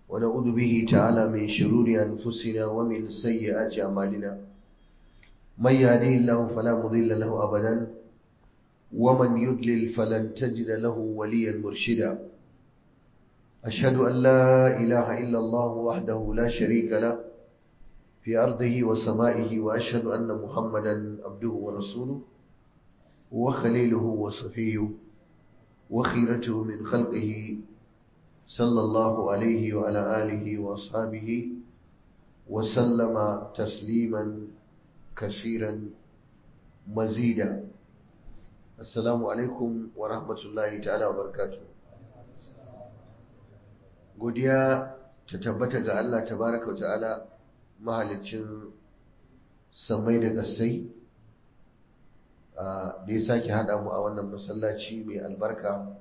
ونعوذ به تعالى من شرور أنفسنا ومن سيئات أعمالنا من يهديه الله فلا مضل له أبدا ومن يضلل فلن تجد له وليا مرشدا أشهد أن لا إله إلا الله وحده لا شريك له في أرضه وسمائه وأشهد أن محمدا عبده ورسوله وخليله وصفيه وخيرته من خلقه صلى الله عليه وعلى آله وأصحابه وسلم تسليما كثيرا مزيدا السلام عليكم ورحمة الله تعالى وبركاته godiya ta tabbata ga Allah tabaraka ta'ala mahalicin samai da ƙasai da ya sake haɗa mu a wannan masallaci mai albarka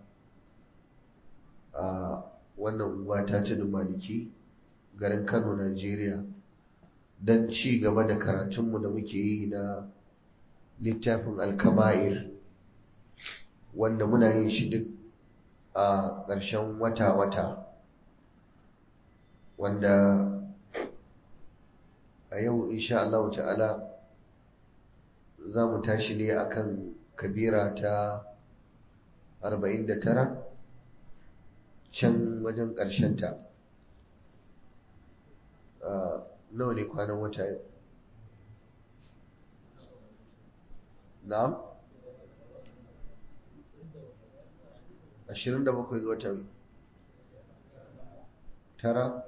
a wannan unguwa ta tudun maliki garin kano najeriya don ci gaba da karatunmu da muke yi na littafin alkaba'ir wanda muna yin shi duk a ƙarshen wata-wata wanda a yau insha Allah ta'ala za mu tashi ne akan kabira ta 49 can wajen ƙarshenta nawa ne kwanan wata yau na'am 27 ga watan tara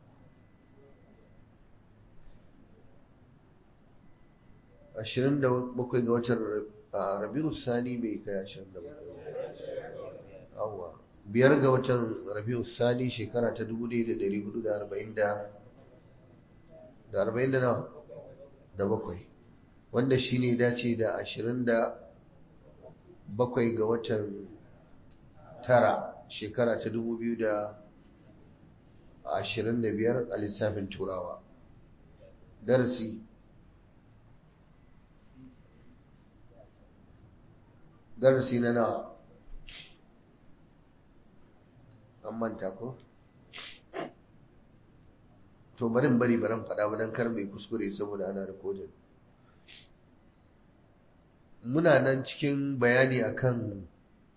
ashirin da bakwai ga watan rabiu sani bai kai ashirin da bakwai awa biyar ga watan rabiu sani shekara ta dubu ɗaya da ɗari hudu da arba'in da da arba'in da nawa da bakwai wanda shi ne dace da ashirin da bakwai ga watan tara shekara ta dubu biyu da ashirin da biyar a lissafin turawa darasi darasi na nawa an manta ko to barin bari baran faɗa ba don kar mai kuskure saboda ana rikodin muna nan cikin bayani akan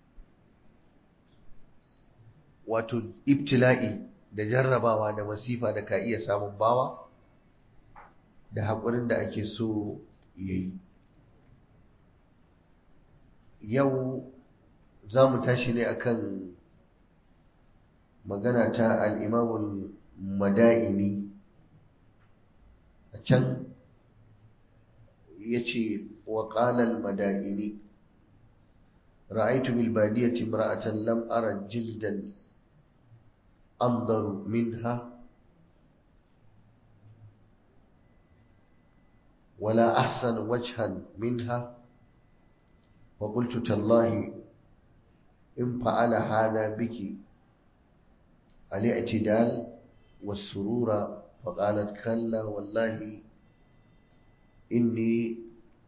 wato ibtila'i da jarrabawa da masifa da ka iya samun bawa da haƙurin da ake so yayi yau za mu tashi ne akan magana ta al'imamul mada'ini a can ya ce wa ƙalal mada'ini ra'aitu bilbadiyati imra'atan lam ara jildan andaru minha wala ahsan wajhan minha وقلت تالله إن فعل هذا بك الاعتدال والسرور فقالت كلا والله إني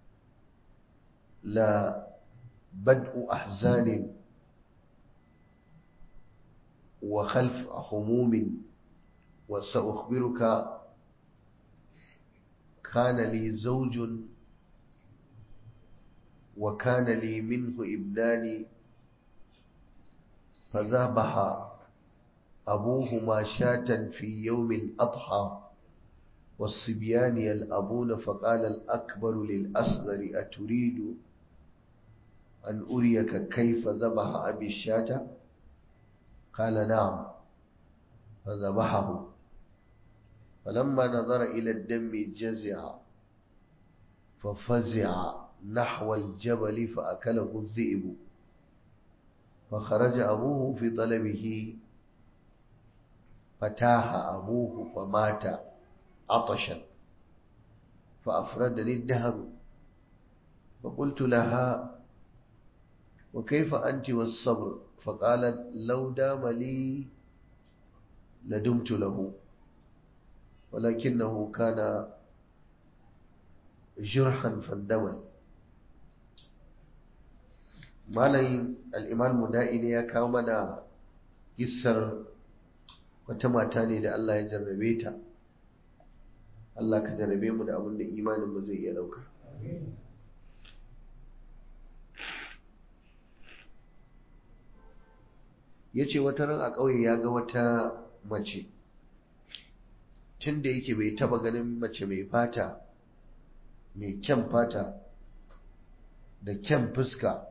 لا بدء أحزان وخلف هموم وسأخبرك كان لي زوج وكان لي منه ابنان فذبح أبوهما شاة في يوم الأضحى والصبيان يلأبون فقال الأكبر للأصغر أتريد أن أريك كيف ذبح أبي الشاة قال نعم فذبحه فلما نظر إلى الدم جزع ففزع نحو الجبل فأكله الذئب فخرج أبوه في طلبه فتاح أبوه فمات عطشا فأفردني الدهر فقلت لها وكيف أنت والصبر فقالت لو دام لي لدمت له ولكنه كان جرحا فاندمل malayin al'imal muda'ini ya kawo mana kissar wata mata ne da Allah ya jarrabe ta Allah ka jarrabe mu da abin da imanin mu zai iya dauka ya ce wata ran a ƙauye ya ga wata mace tun da yake bai taba ganin mace mai fata mai kyan fata da kyan fuska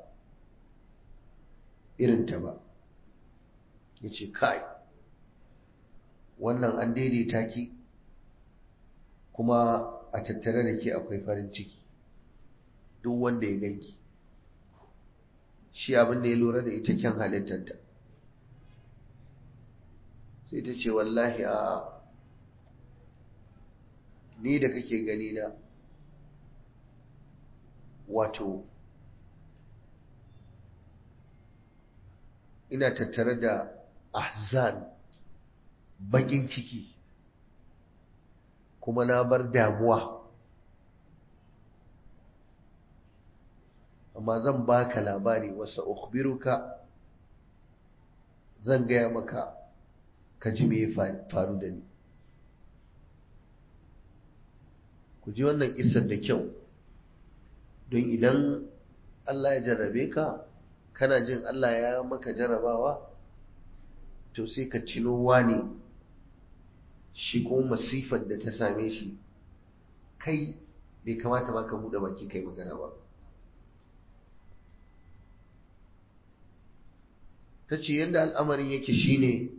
irinta ba ya ce kai wannan an daidaita ki kuma a tattare da ke akwai farin ciki duk wanda ya ganki shi abin da ya lura da ita kyan halittarta sai ta ce wallahi a ni da kake gani na wato ina tattare da ahzan bakin ciki kuma na bar damuwa amma zan baka labari wasa ukhbiruka zan gaya maka ka ji me faru da ni ku ji wannan isar da kyau don idan Allah ya jarrabe ka kana jin Allah ya maka jarrabawa to sai ka cino wani shi ko masifar da ta same shi kai bai kamata ba ka buɗe baki kai magana ba ta ce yadda al'amarin yake shine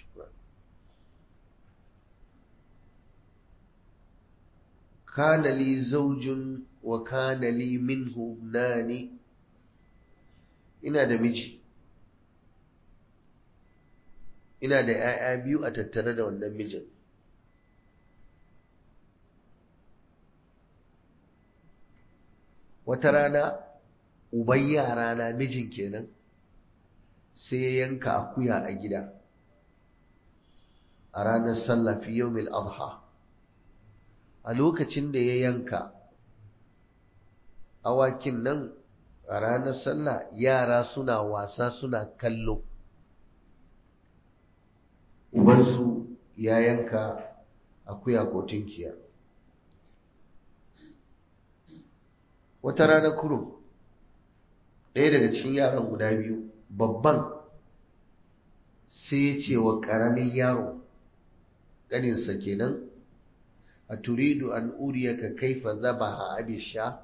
kana li zaujun wa kana li minhu nani ina da miji ina da ‘ya'ya biyu a tattare da wannan mijin wata rana uban yara na mijin kenan sai ya yanka akuya a gida a ranar sallah fi yawmil adha a lokacin da ya yanka awakin nan a ranar sallah yara suna wasa suna kallo ubansu ya yanka akuya ko tinkiya wata rana kurum ɗaya daga cikin yaran guda biyu babban sai ya ce wa ƙaramin yaro ƙaninsa kenan a turidu an uriyaka kaifa zabaha abisha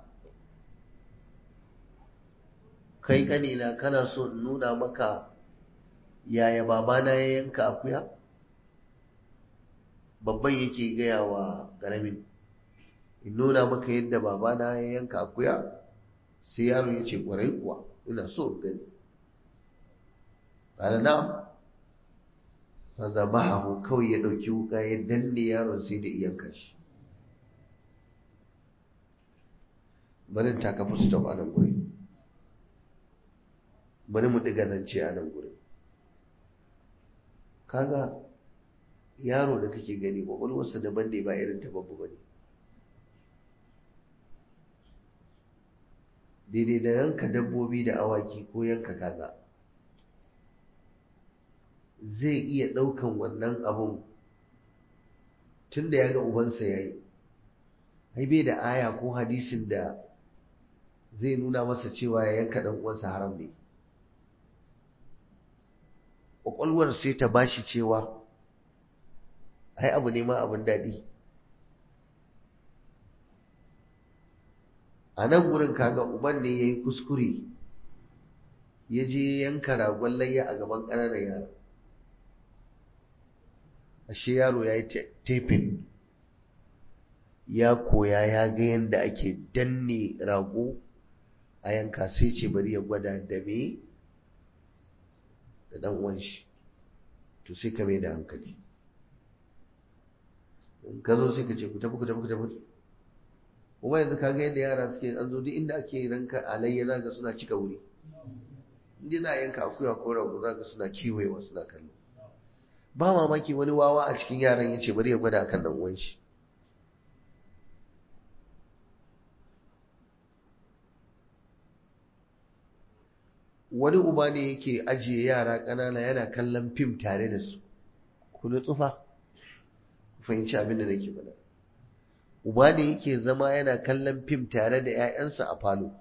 kai ƙanina kana so in nuna maka yaya babana ya yanka akuya babban yake gaya wa ƙaramin in nuna maka yadda babana ya yanka akuya sai yaro ya ce ƙwarai kuwa ina so in gani ƙala na'am fa zabahu kawai ya ɗauki wuka ya danne yaron sai da iyanka shi barin ta kafa stop a nan guri bari mu ɗiga zance a nan guri kaga yaro da kake gani kwakwalwarsa daban ne ba irin ta babu ba ne daidai da yanka dabbobi da awaki ko yanka kaza zai iya ɗaukan wannan abun tun da ya ga ubansa ya yi ai bai da aya ko hadisin da zai nuna masa cewa ya yanka ɗan uwansa haram ne ƙwaƙwalwar sai ta bashi cewa ai abu ne ma abin daɗi a nan wurin kaga uban ne ya yi kuskure ya je yanka ragon layya a gaban ƙananan yara ashe yaro ya yi tefin ya koya ya ga yadda ake danne rago a yanka sai ce bari ya gwada da me da dan uwan shi to sai ka mai da hankali in ka zo sai ka ce ku tafi ku tafi ku tafi kuma yanzu ka ga yadda yara suke an zo duk inda ake ranka alayya za ga suna cika wuri inda za a yanka akuya ko rago za ga suna kiwayewa suna kallo ba mamaki wani wawa a cikin yaran ya ce bari ya gwada akan dan uwan shi wani uba ne yake ajiye yara ƙanana yana kallon fim tare da su ku nutsufa ku fahimci abin da nake faɗa uba ne yake zama yana kallon fim tare da 'ya'yansa a falo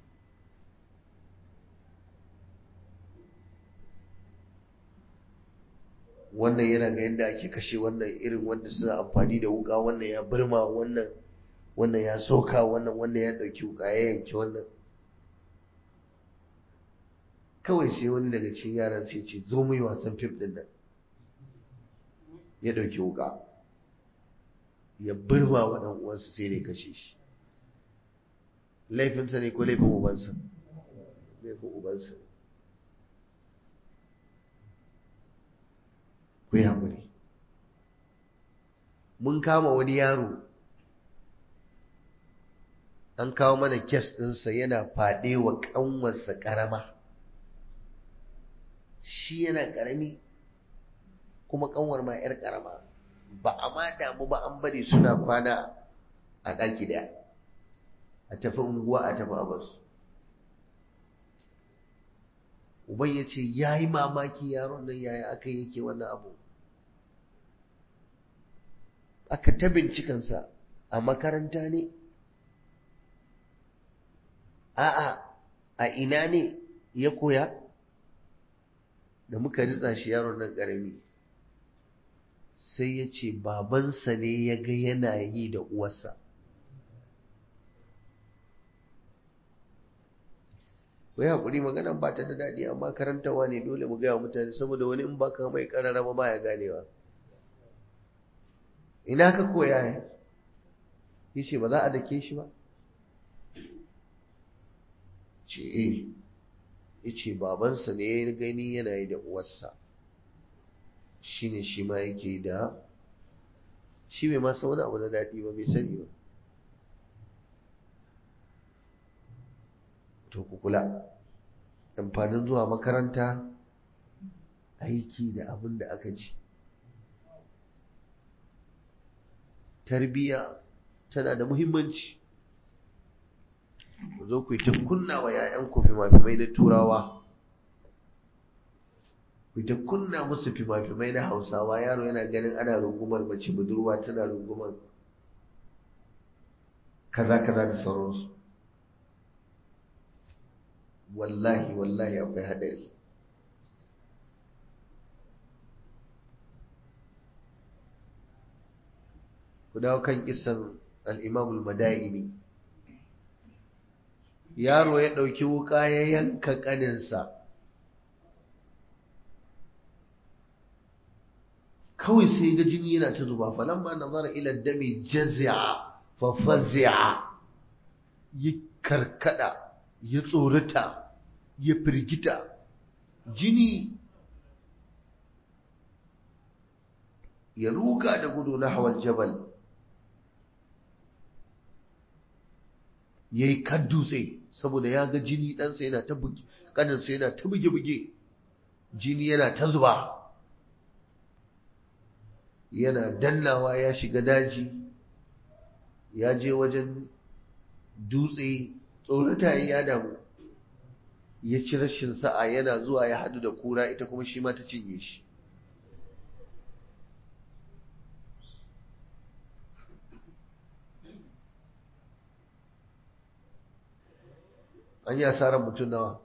wannan yana ga yadda ake kashe wannan irin wanda suna amfani da wuka wannan ya birma wannan wannan ya soka wannan wannan ya ɗauki wuka ya yanki wannan kawai sai wani daga cikin yaran sai ce zo mu yi wasan fim ɗin nan ya ɗauki wuka ya birma wa ɗan uwansa sai ne kashe shi laifinsa ne ko laifin ubansa laifin ubansa ne ku yi haƙuri mun kama wani yaro an kawo mana kes ɗinsa yana faɗe wa ƙanwarsa ƙarama shi yana ƙarami kuma ƙanwar ma 'yar ƙarama ba a ma damu ba an bari suna kwana a ɗaki ɗaya a tafi unguwa a tafi abasu uban ya ce ya yi mamaki yaron nan yaya aka yake wannan abu aka ta bincikansa a makaranta ne a'a a ina ne ya koya da muka ritsa shi yaron nan ƙarami sai ya ce babansa ne ya ga yana yi da uwarsa wai haƙuri maganan ba ta da daɗi amma karantawa ne dole mu gaya mutane saboda wani in baka mai ƙararraba ba ya ganewa ina ka koya ya yi ce ba za a dake shi ba ce eh ya ce babansa ne ya gani yana yi da uwarsa shi ne shi ma yake da shi bai masa wani abu na daɗi ba bai sani ba to ku kula amfanin zuwa makaranta aiki da abin da aka ci tarbiyya tana da muhimmanci ku zo ku yi ta kunna wa 'ya'yanku fimafimai na turawa ku ta kunna musu fimafimai na hausawa yaro yana ganin ana rungumar mace budurwa tana rungumar kaza kaza da sauransu wallahi wallahi akwai hadari ku dawo kan kisan al'imamul mada'ini yaro ya ɗauki wuka ya yanka ƙaninsa kawai sai ga jini yana ta zuba falamma nazara ila dami jazi'a fa fazi'a ya karkada ya tsorata ya firgita jini ya ruga da gudu na hawan jabal ya yi kan dutse saboda ya ga jini ɗansa yana ta buge ƙaninsa yana ta buge-buge jini yana ta zuba yana dannawa ya shiga daji ya je wajen dutse tsorata ya damu ya ci rashin sa'a yana zuwa ya hadu da kura ita kuma shi ma ta cinye shi an yi asarar mutum nawa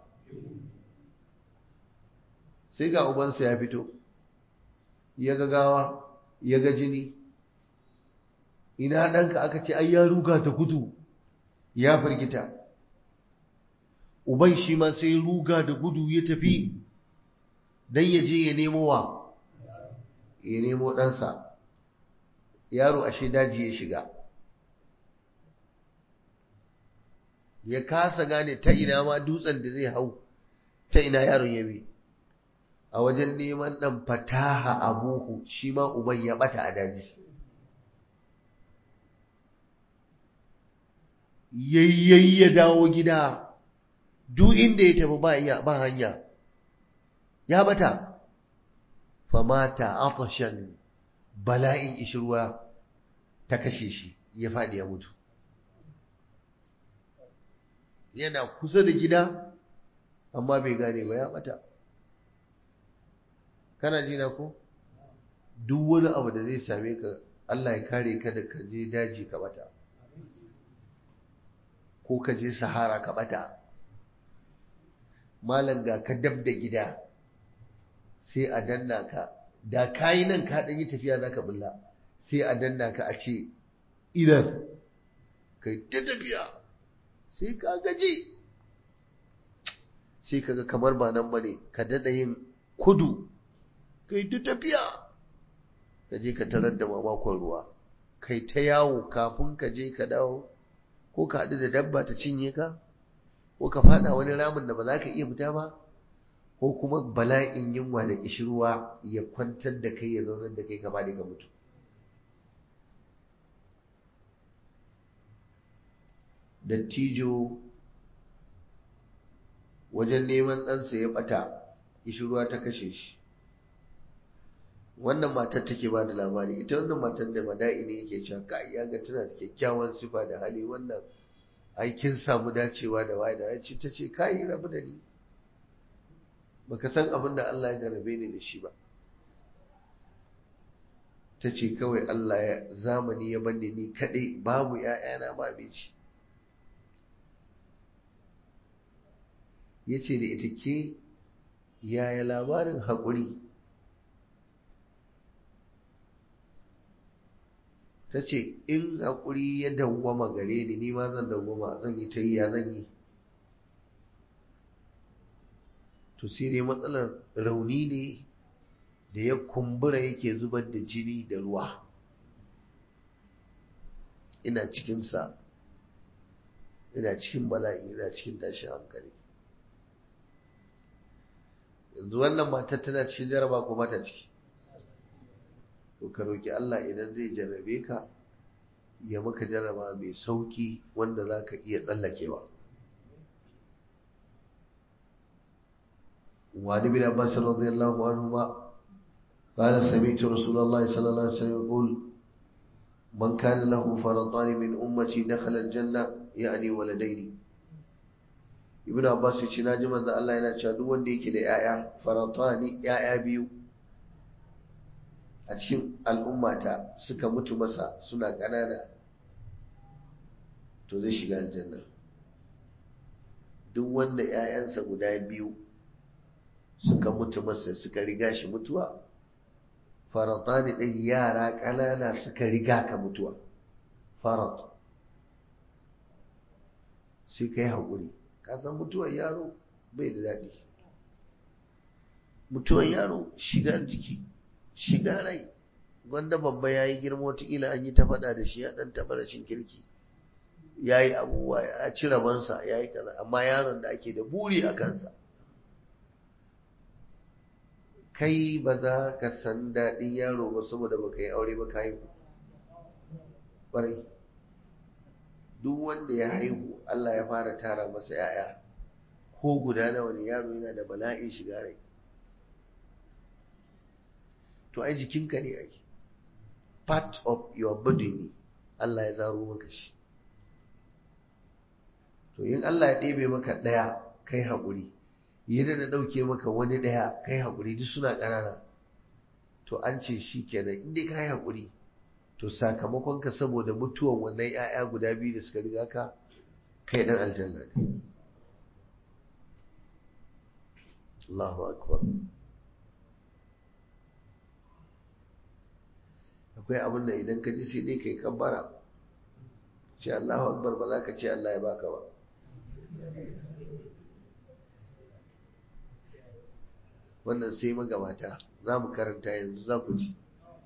sai ga ubansa ya fito ya ga gawa ya ga jini ina ɗanka aka ce ai ya ruga ta gudu ya firgita uban shi ma sai ruga da gudu ya tafi don ya je ya nemo wa ya nemo ɗansa yaro ashe daji ya shiga ya kasa gane ta ina ma dutsen da zai hau ta ina yaron ya bi a wajen neman ɗan fataha abuhu shi ma uban ya ɓata a daji yayyayi ya dawo gida duk inda ya tafi ba iya ba hanya ya bata famata atashan bala'in ishirwa ta kashe shi ya faɗi ya mutu yana kusa da gida amma bai gane ba ya bata kana ji na ko duk wani abu da zai same ka Allah ya kare ka da ka je daji ka bata ko ka je sahara ka bata malam ga ka dab da gida sai a danna ka da kayi nan ka ɗan yi tafiya za ka bulla sai a danna ka a ce idan kai ta tafiya sai ka gaji sai kaga kamar ba nan bane ka daɗa yin kudu kai ta tafiya ka je ka tarar da mamakon ruwa kai ta yawo kafin ka je ka dawo ko ka haɗu da dabba ta cinye ka ko ka faɗa wani ramin da ba za ka iya fita ba ko kuma bala'in yunwa da ƙishirwa ya kwantar da kai ya zaunar da kai gaba da ka mutu dattijo wajen neman ɗansa ya ɓata ƙishirwa ta kashe shi wannan matar take ba da labari ita wannan matar da mada'i ne yake cewa ka ya ga tana da kyakkyawan sifa da hali wannan aikin samu dacewa da waye da yaci ta ce kai rabu da ni baka san abin da Allah ya jarabe ni da shi ba ta ce kawai Allah ya zamani ya banne ni kaɗai babu ‘ya'yana ba abinci ya ce da ita ke yaya labarin haƙuri ta ce in haƙuri ya dawwama gare ni ni ma zan dawwama zan yi ta yi ya zan yi to sai dai matsalar rauni ne da ya kumbura yake zubar da jini da ruwa ina cikinsa ina cikin bala'i ina cikin tashin hankali yanzu wannan matar tana cikin jaraba ko mata ciki to ka roki Allah idan zai jarrabe ka ya maka jarraba mai sauki wanda za ka iya tsallakewa وعن ابن عباس رضي الله عنهما قال سمعت رسول الله صلى الله عليه وسلم يقول من كان له فرطان من أمتي دخل الجنة يعني ولدين ابن عباس يقول ناجم أن الله ينشأ دون ديك لآية فرطان يا biyu. a cikin al'ummata suka mutu masa suna ƙanana to zai shiga aljanna duk wanda ‘ya'yansa guda biyu suka mutu masa suka riga shi mutuwa faratani ɗin yara ƙanana suka riga ka mutuwa farat sai ka yi haƙuri kasan mutuwar yaro bai da daɗi mutuwar yaro shigar jiki shiga rai wanda babba ya yi girma wataƙila an yi ta faɗa da shi ya ɗan taɓa rashin kirki ya yi abubuwa ya ci rabansa ya yi kaza amma yaron da ake da buri a kansa kai ba za ka san daɗin yaro ba saboda ba ka yi aure ba ka haihu ƙwarai duk wanda ya haihu Allah ya fara tara masa 'ya'ya ko guda nawa ne yaro yana da bala'in shiga rai to ai jikinka ne ake part of your body ne Allah ya zaro maka shi to in Allah ya ɗebe maka ɗaya kai haƙuri yadda da ɗauke maka wani ɗaya kai haƙuri duk suna ƙanana to an ce shi kenan in dai ka yi haƙuri to sakamakonka saboda mutuwan wannan 'ya'ya guda biyu da suka riga ka kai ɗan aljanna ne Allahu akbar akwai abin da idan ka ji sai dai kai kabbara ce Allahu akbar ba za ka ce Allah ya baka ba wannan sai magabata za mu karanta yanzu za ku ji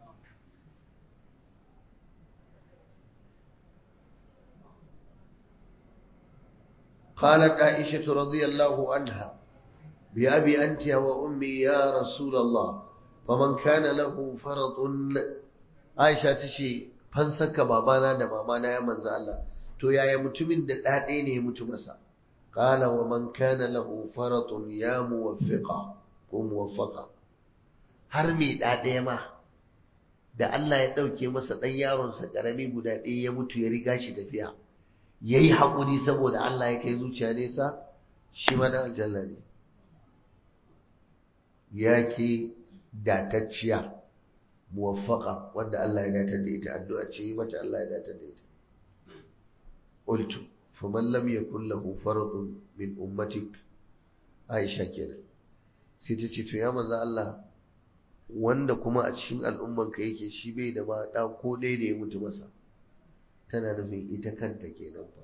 قالت عائشة رضي الله عنها بأبي أنت وأمي يا رسول الله فمن كان له فرط عائشة تشي fansaka babana da mamana ya manzo Allah to yaya mutumin da ɗaɗe ne ya mutu masa qala wa man kana lahu faratun ya muwaffiqa ko muwaffaqa har mai ɗaɗe ma da Allah ya ɗauke masa ɗan yaronsa ƙarami guda ɗaya ya mutu ya riga shi tafiya ya yi haƙuri saboda Allah ya kai zuciya nesa shi ma na aljanna ne ya ke datacciya muwaffaqa wanda Allah ya datar da ita addu'a ce mata Allah ya datar da ita qultu faman lam yakul lahu faradun min ummatik Aisha kenan sai ta ce to ya manzo Allah wanda kuma a cikin al'ummanka yake shi bai da ba da ko dai da ya mutu masa tana nufin ita kanta kenan fa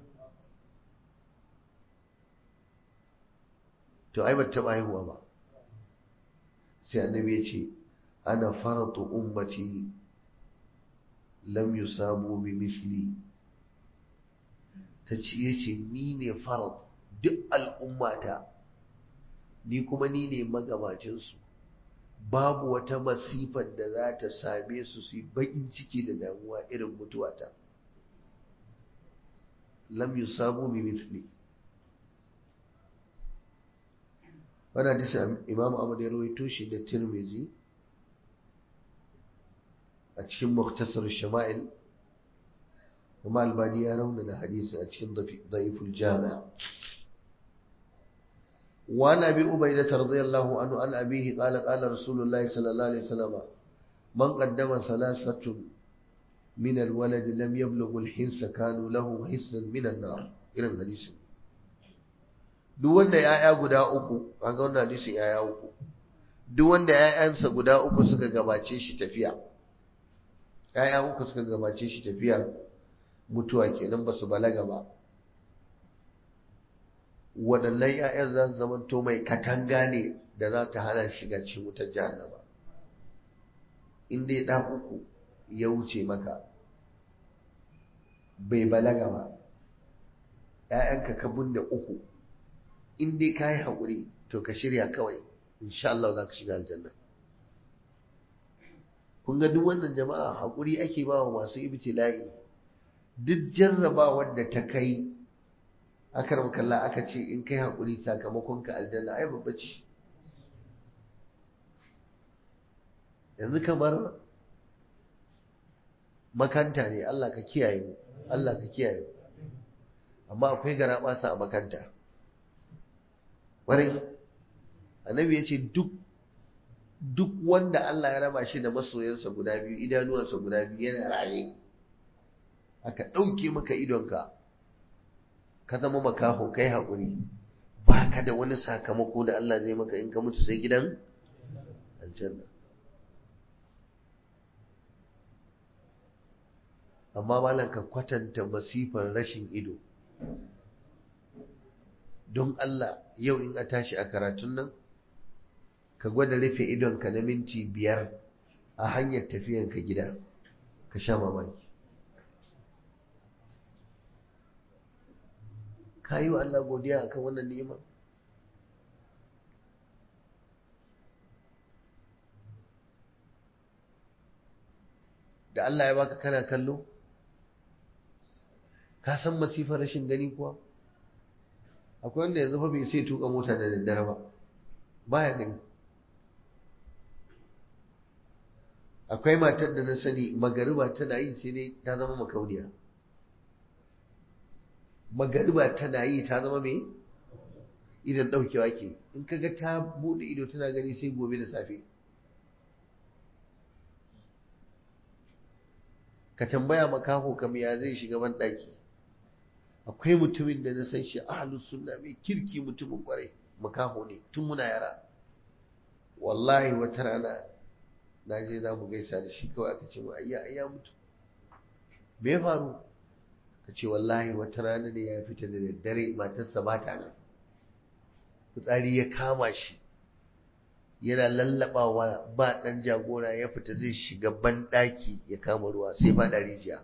to ai bata taba haihuwa ba sai annabi ya ce ana faratu ummati lam yusabu bi misli ta ce yace ni ne farat duk al'ummata ni kuma ni ne magabacinsu babu wata masifar da za ta same su su yi baƙin ciki da damuwa irin mutuwata lam yusabu bi misli wani hadisi imam ahmad ya rawaito shi da tirmizi a cikin muktasar shama'il kuma albani ya raunana hadisi a cikin da'iful jami'a وعن أبي أبيدة رضي الله عنه عن أبيه قال قال رسول الله صلى الله عليه وسلم من قدم ثلاثة من الولد لم يبلغ الحنس كانوا له حسا من النار إلى الحديث duk wanda ‘ya'ya guda uku an ga wannan hadisin ‘ya'ya uku duk wanda ‘ya'yansa guda uku suka gabace shi tafiya ‘ya'ya uku suka gabace shi tafiya mutuwa kenan ba su balaga ba waɗannan ‘ya'yan za su zama to mai katanga ne da za ta hana shiga cikin wutar jahannama in dai ɗan uku ya wuce maka bai balaga ba ‘ya'yanka ka bunda uku in dai ka yi haƙuri to ka shirya kawai insha Allah za ka shiga aljanna kun ga duk wannan jama'a haƙuri ake ba wa masu ibtila'i duk jarrabawar da ta kai akar makalla aka ce in kai haƙuri sakamakon ka aljanna ai babba ce yanzu kamar makanta ne Allah ka kiyaye mu Allah ka kiyaye mu amma akwai gara basa a makanta ƙwarai annabi ya ce duk duk wanda Allah ya raba shi da masoyansa guda biyu idanuwansa guda biyu yana raye aka ɗauke maka idonka ka zama makaho kai haƙuri ba ka da wani sakamako da Allah zai maka in ka mutu sai gidan aljanna amma malam ka kwatanta masifar rashin ido don Allah yau in a tashi a karatun nan ka gwada rufe idonka na minti biyar a hanyar tafiyanka gida ka sha mamaki ka yi wa Allah godiya akan wannan ni'ima da Allah ya baka kana kallo ka san masifar rashin gani kuwa akwai wanda yanzu fa bai sai tuka mota da daddare ba baya gani akwai matar da na sani magariba tana yi sai dai ta zama makauniya magariba tana yi ta zama mai idan daukewa ke in kaga ta bude ido tana gani sai gobe da safe ka tambaya makaho kam ya zai shiga ban daki akwai mutumin da na san shi ahlus sunna mai kirki mutumin kwarai makaho ne tun muna yara wallahi wata rana na je za mu gaisa da shi kawai aka ce mu ayya ayya mutu me ya faru ka ce wallahi wata rana ne ya fita da daddare matarsa ba ta nan fitsari ya kama shi yana lallabawa ba ɗan jagora ya fita zai shiga banɗaki ya kama ruwa sai ba da rijiya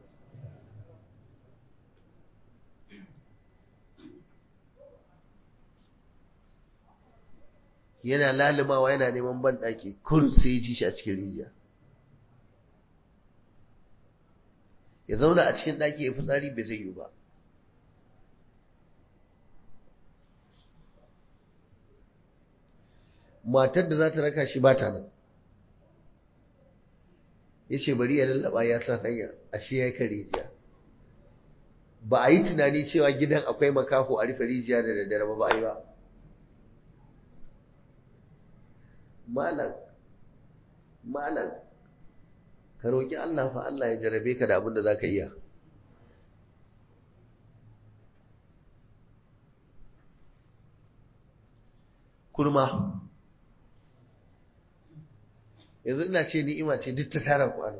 yana lalumawa yana neman banɗaki kurun sai ya ji shi a cikin rijiya ya zauna a cikin ɗaki ya fitsari bai zai yi ba matar da za ta raka shi ba ta nan ya ce bari ya lallaba ya san hanya ashe ya yi kan rijiya ba a yi tunani cewa gidan akwai makaho a rufe rijiya da daddare ba ba a yi ba malam malam ka roƙi Allah fa Allah ya jarabe ka da abin da za ka iya kurma yanzu ina ce ni'ima ce duk ta tara kwano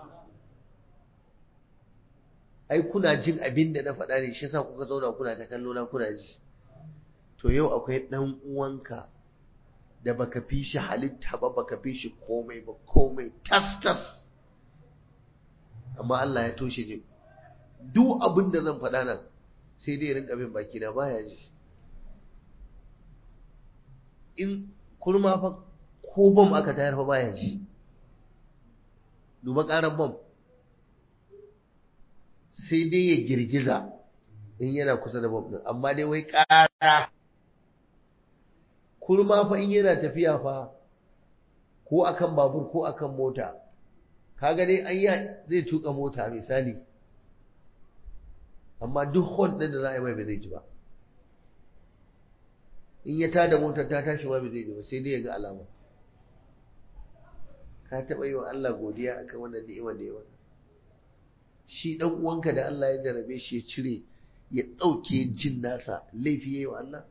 ai kuna jin abin da na faɗa ne shi yasa kuka zauna kuna ta kallo na kuna ji to yau akwai ɗan uwanka da baka fi shi halitta ba baka fi shi komai ba komai tas tas amma Allah ya toshe ji duk abin da zan faɗa nan sai dai rinka bin baki na baya ji in kurma fa ko bom aka tayar fa baya ji duba ƙarar bom sai dai ya girgiza in yana kusa da bom ɗin amma dai wai ƙara kurma fa in yana tafiya fa ko akan babur ko akan mota kaga dai an zai tuka mota misali amma duk hon ɗin da za a yi mai ba zai ji ba in ya tada motar ta tashi ma ba zai ji ba sai dai ya ga alama ka taɓa yi wa Allah godiya akan wannan ni'imar da ya maka shi ɗan uwanka da Allah ya jarabe shi ya cire ya ɗauke jin nasa laifi ya yi wa Allah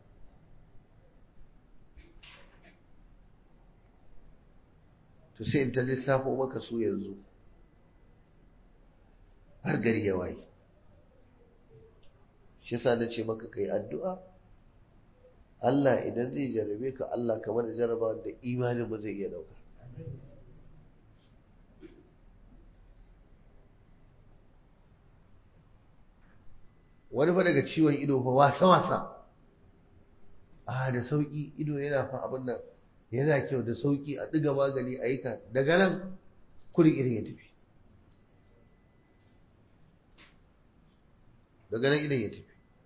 to sai in ta lissafo maka su yanzu har gari ya waye shi yasa na ce maka kai addu'a Allah idan zai jarabe ka Allah kamar da jaraba da imanin mu zai iya dauka wani fa daga ciwon ido fa wasa wasa a da sauki ido yana fa abin nan yana kyau da sauki a ɗiga magani a yi ka daga nan kuri irin ya tafi daga nan irin ya tafi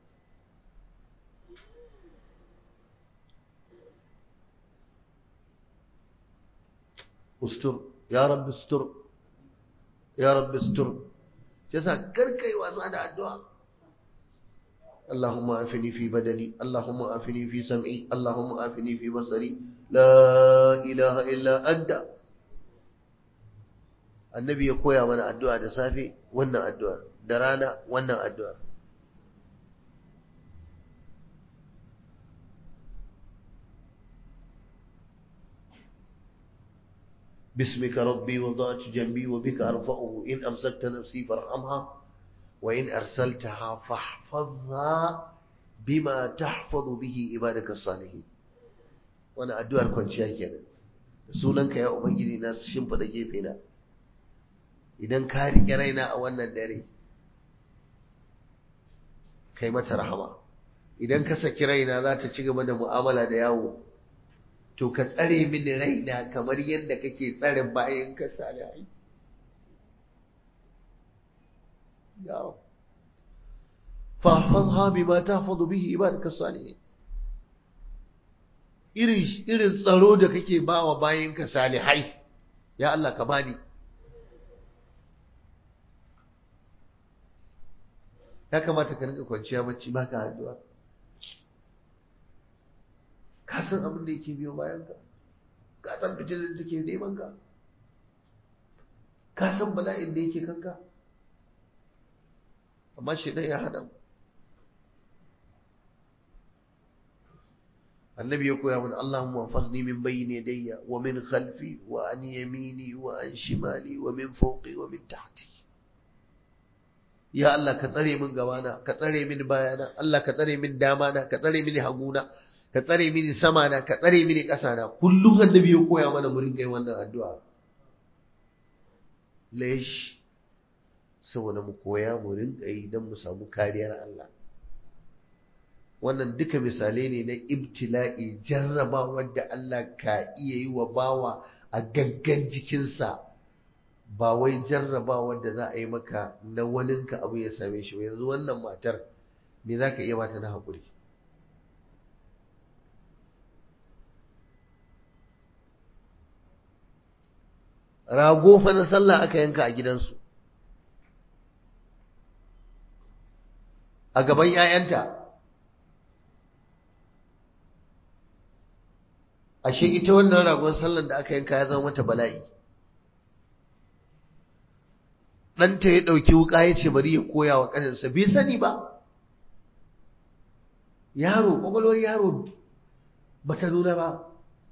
ustur ya rabbi ustur ya rabbi ustur yasa karkai wasa da addu'a اللهم آفني في بدني اللهم آفني في سمعي اللهم آفني في بصري لا إله إلا أنت annabi ya koya mana addu'a da safe wannan addu'ar da rana wannan addu'ar باسمك ربي وضعت جنبي وبك أرفعه إن أمسكت نفسي فارحمها وإن أرسلتها فاحفظها بما تحفظ به عبادك الصالحين وانا addu'ar kwanciya kenan sunanka ya ubangiji na shimfida gefe na idan ka rike raina a wannan dare kai mata rahama idan ka saki raina za ta ci gaba da mu'amala da yawo to ka tsare mini raina kamar yadda kake tsare bayan ka salihai yawo فاحفظها بما تحفظ به عبادك الصالحين irin irin tsaro da kake bawa bayinka salihai ya Allah ka bani ya kamata ka rinka kwanciya bacci baka addu'a ka san abin da yake biyo bayanka ka san fitilar da ke neman ka ka san bala'in da yake kanka amma shi ya hada annabi ya koya mana Allahumma fazni min bayni yadayya wa min khalfi wa an yamini wa an shimali wa min fawqi wa min tahti ya Allah ka tsare min gabana ka tsare min bayana Allah ka tsare min damana ka tsare min haguna ka tsare mini sama na ka tsare mini ƙasa na kullum annabi ya koya mana mu rinka yin wannan addu'a lesh saboda mu koya mu rinka yi don mu samu kariyar Allah wannan duka misalai ne na ibtila'i jarraba wadda Allah ka iya yi wa bawa a gaggan jikinsa ba wai jarraba wadda za a yi maka na waninka abu ya same shi yanzu wannan matar me za ka iya mata na haƙuri rago fa na sallah aka yanka a gidansu a gaban 'ya'yanta ashe ita wannan ragon sallan da aka yanka ya zama mata bala'i ɗanta ya ɗauki wuƙa ya ce bari ya koya wa ƙaninsa bai sani ba yaro ƙwaƙwalwar yaro ba ta nuna ba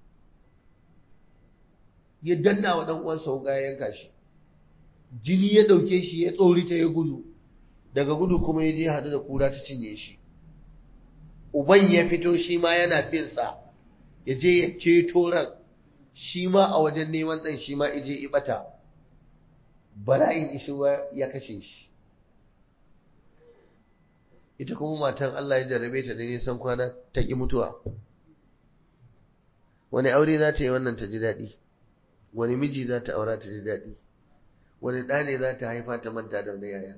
ya danna wa ɗan uwansa wuƙa ya yanka shi jini ya ɗauke shi ya tsorita ya gudu daga gudu kuma ya je haɗu da kura ta cinye shi uban ya fito shi ma yana finsa ya je ya ceto ran shi ma a wajen neman ɗan shi ma ije ibata bala'in ishuwa ya kashe shi ita kuma matan Allah ya jarabe ta da nisan kwana ta ƙi mutuwa wani aure za ta yi wannan ta ji daɗi wani miji za ta aura ta ji daɗi wani ɗa ne za ta haifa ta manta da wani yaya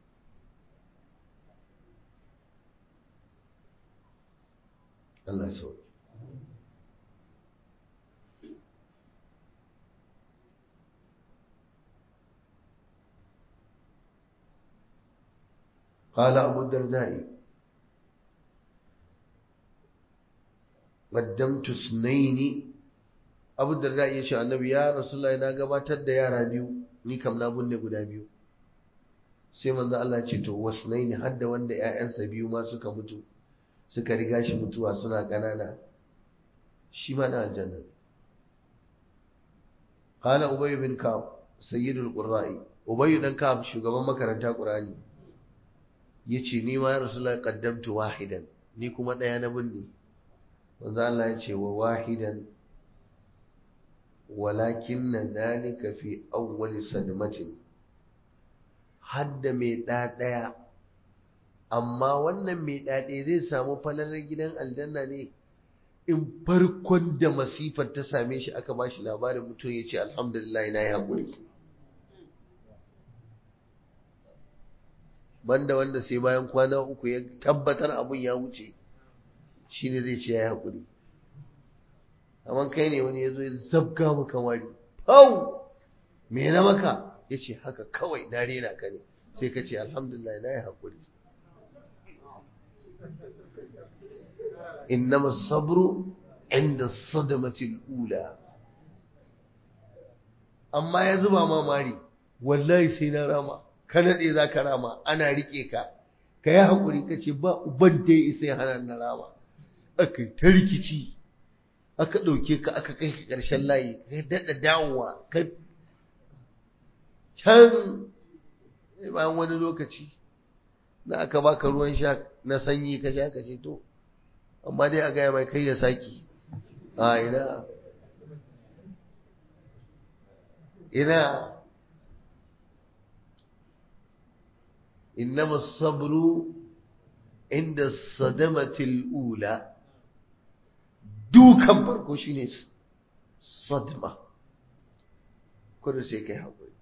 Allah ya sauke قال أبو الدرداء قدمت اثنين أبو الدرداء يشاء النبي يا رسول الله إنا قباتت يا رابيو ni kam na bunne guda biyu sai manzo Allah ya ce to wasnaini hadda wanda ƴaƴansa biyu ma suka mutu suka riga shi mutuwa suna ƙanana shi ma na aljanna qala ubay bin ka'ab sayyidul qurra'i ubay dan ka'ab shugaban makaranta qur'ani yace ni ma ya rasulullahi qaddamtu wahidan ni kuma daya na binne manzo Allah ya ce wa wahidan walakin dhalika fi awwal sadmatin hadda mai da daya amma wannan mai daɗe zai samu falalar gidan aljanna ne in farkon da masifar ta same shi aka ba shi labarin mutum ya ce alhamdulillah na yi haƙuri banda wanda sai bayan kwana uku ya tabbatar abun ya wuce shi ne zai ce ya yi haƙuri amma kai ne wani ya zo ya zabga maka wari hau me na maka ya ce haka kawai na rena ka ne sai ka ce alhamdulillah na yi haƙuri إنما الصبر عند الصدمة الأولى أما يزبا ما ماري والله سينا راما كانت إذا كراما أنا ريكيكا كيا حقوري كتي با أبنتي إسي هانا نراما أكي تركيتي aka ɗauke ka aka kai ka ƙarshen layi ka daɗa dawowa ka can bayan wani lokaci da aka baka ruwan sha na sanyi ka sha ka ce to amma dai a gaya mai kai ya saki a ina ina innama sabru inda sadamatil ula dukan farko shine sadma kudu sai kai haƙuri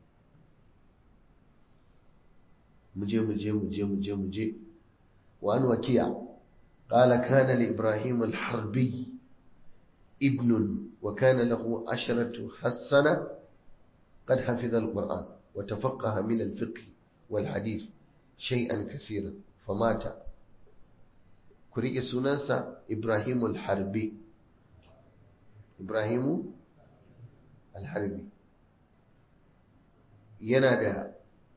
muje muje muje muje muje wa an wakiya قال كان لإبراهيم الحربي ابن وكان له عشرة حسنة قد حفظ القرآن وتفقه من الفقه والحديث شيئا كثيرا فمات كريك سنانسا إبراهيم الحربي إبراهيم الحربي ينادى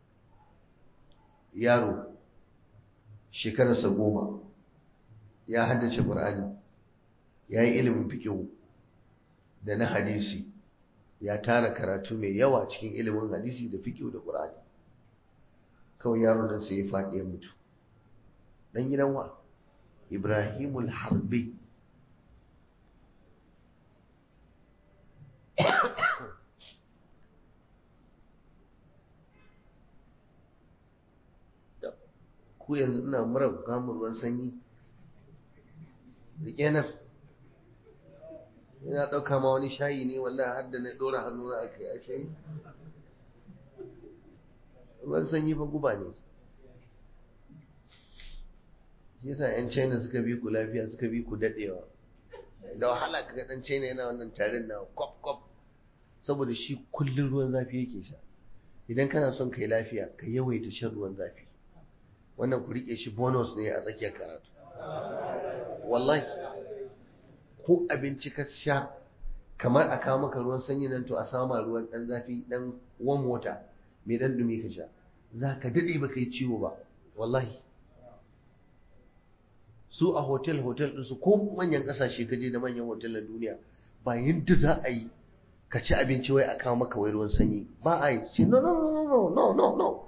يارو شكرا سقوما ya haddace ƙur'ani ya yi ilimin fikihu da na hadisi ya tara karatu mai yawa cikin ilimin hadisi da fikihu da ƙur'ani kawai yaron nan sai ya faɗi ya mutu ɗan gidan wa ibrahimul harbi ku yanzu ina mura kamun ruwan sanyi rike nan ina ɗauka ma wani shayi ne wallahi har da na ɗora hannu na aka yi a shayi ruwan sanyi fa guba ne shi yasa 'yan china suka bi ku lafiya suka bi ku daɗewa da wahala ka ga ɗan china yana wannan tarin na kwaf kwaf saboda shi kullum ruwan zafi yake sha idan kana son kai lafiya ka yawaita shan ruwan zafi wannan ku riƙe shi bonus ne a tsakiyar karatu wallahi ko abinci ka sha kamar a kawo maka ruwan sanyi nan to a sama ruwan dan zafi dan warm water mai dan dumi ka sha za ka daɗe ba kai ciwo ba wallahi su a hotel hotel ɗinsu ko manyan ƙasashe ka je da manyan hotel na duniya ba yadda za a yi ka ci abinci wai a kawo maka wai ruwan sanyi ba a yi ce no no no no no no no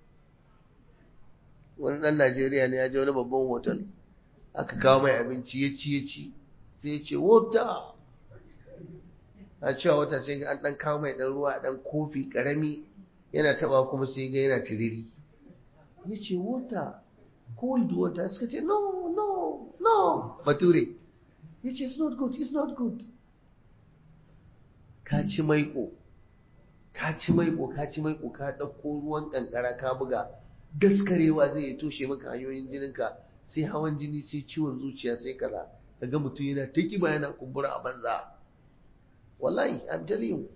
wani ɗan Najeriya ne ya je wani babban hotel aka kawo mai abinci ya ci ya ci sai ya ce wata a cewa wata sai ga an ɗan kawo mai ɗan ruwa ɗan kofi ƙarami yana taɓa kuma sai ga yana tiriri ya ce wata cold water suka ce no no no bature ya ce it's not good it's not good ka ci maiko ka ci maiko ka ci maiko ka ɗauko ruwan ƙanƙara ka buga daskarewa zai yi toshe maka hanyoyin jininka sai hawan jini sai ciwon zuciya sai kaza kaga mutum yana ta kiba yana kumbura a banza wallahi i'm telling you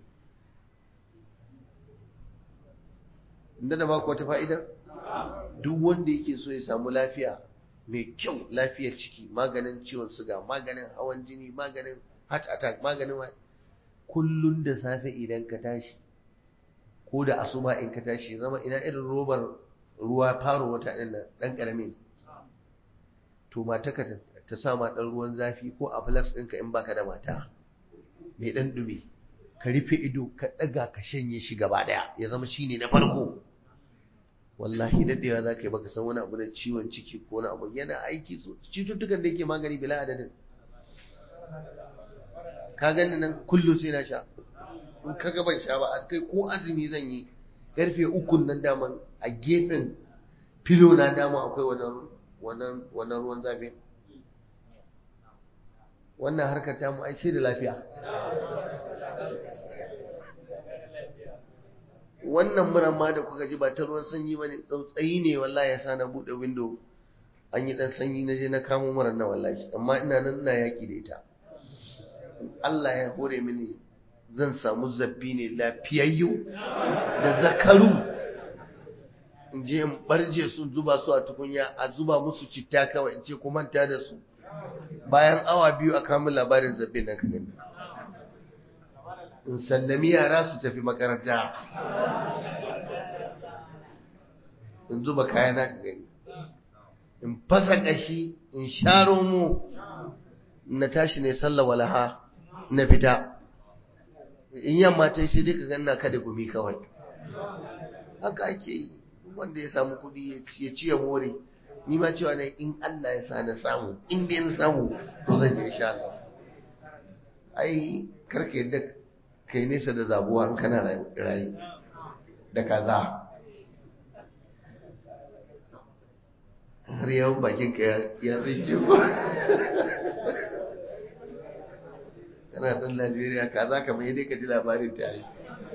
inda da baku wata fa'idar duk wanda yake so ya samu lafiya mai kyau lafiyar ciki maganin ciwon suga maganin hawan jini maganin heart attack maganin kullun da safe idan ka tashi ko da asuba in ka tashi zama ina irin robar ruwa faro wata ɗin nan ɗan ƙaramin to mataka ta sa ma ɗan ruwan zafi ko a flax ɗinka in baka da mata mai ɗan ɗumi ka rufe ido ka ɗaga ka shanye shi gaba ɗaya ya zama shi ne na farko wallahi daɗewa za ka yi baka san wani abu da ciwon ciki ko wani abu yana aiki cututtukan da yake magani bila adadin ka gani nan kullum sai na sha in ka gaban sha ba a kai ko azumi zan yi karfe ukun nan daman a gefen filo na dama akwai wannan ruwan zafi wannan harkar ta mu aice da lafiya wannan muran ma da kuka ji ba ta ruwan sanyi ba ne tsautsayi ne wallahi ya sa na buɗe windo an yi ɗan sanyi na je na kamo muran na wallahi amma ina nan ina yaƙi da ita Allah ya hore mini zan samu zabbi ne lafiyayyu da zakaru in je in barje su zuba su a tukunya a zuba musu citta kawai in ce ku manta da su bayan awa biyu a kamun labarin zabbin nan ka gani in sallami yara su tafi makaranta in zuba kayana ka gani in fasa kashi in sharo mu na tashi ne sallah walaha na fita in yamma ta sai dai ka ganna kada gumi kawai haka ake yi wanda ya samu kuɗi ya ci ya more ni ma cewa ne in Allah ya sa na samu in dai na samu to zan je insha Allah ai karka yadda kai nesa da zabuwa in kana rayu da kaza har yawan bakin ka ya tsinci ko kana ɗan Najeriya kaza kamar yadda ka ji labarin tare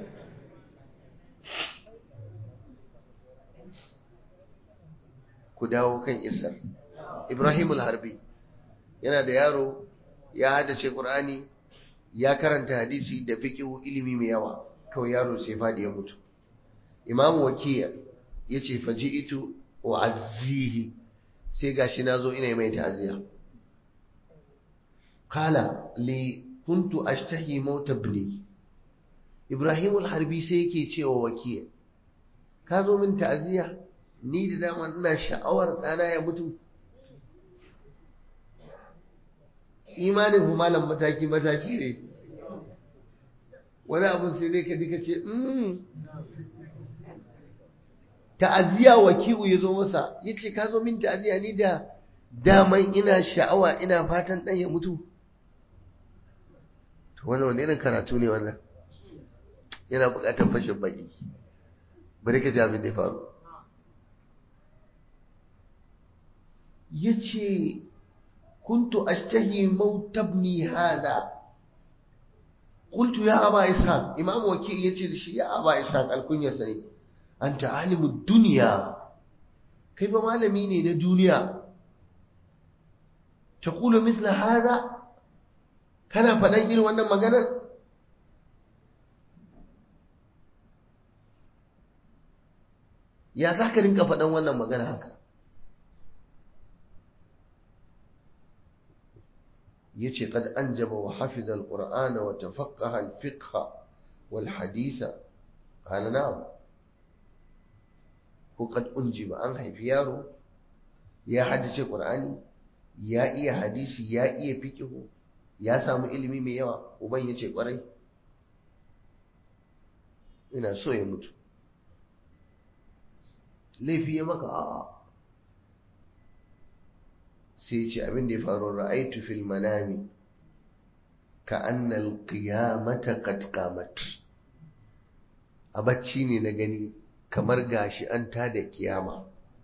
ku dawo kan isar Ibrahim al-Harbi yana da yaro ya haddace Qur'ani ya karanta hadisi da fiqh ilimi mai yawa kawai yaro sai fadi ya mutu Imam Wakiya yace faji'tu wa azzihi sai gashi nazo ina mai ta'aziya qala li kuntu ashtahi maut ibni Ibrahim al-Harbi sai yake cewa Wakiya ka zo min ta'aziya ni da dama ina sha'awar ɗana ya mutu imanin malam mataki-mataki ne wani abin sai dai ka dika ce ta'aziyya wakiu ya zo masa ya ce ka zo min ta'aziyya ni da daman ina sha'awa ina fatan ɗan ya mutu to wani wani irin karatu ne wannan yana buƙatar fashin baki bari ka ji abin da ya faru yace kuntu ashtahi maut ibni hada qultu ya aba ishaq imam wakil yace da shi ya aba ishaq alkunya sai anta alimud dunya kai ba malami ne na duniya taqulu mithla hada kana faɗan irin wannan maganar ya za ka rinka faɗan wannan magana haka yace qad anjaba wa hafiza alqur'ana wa tafaqaha alfiqha wal haditha qala na'am ko kad unji ba an haifi yaro ya haddace qur'ani ya iya hadisi ya iya fiqhu ya samu ilimi mai yawa uban yace kwarai ina so ya mutu laifi ya maka a'a sai ce abin da ya faru ra'aitu fil manami ka annal qiyamata qad qamat a bacci ne na gani kamar gashi an tada kiyama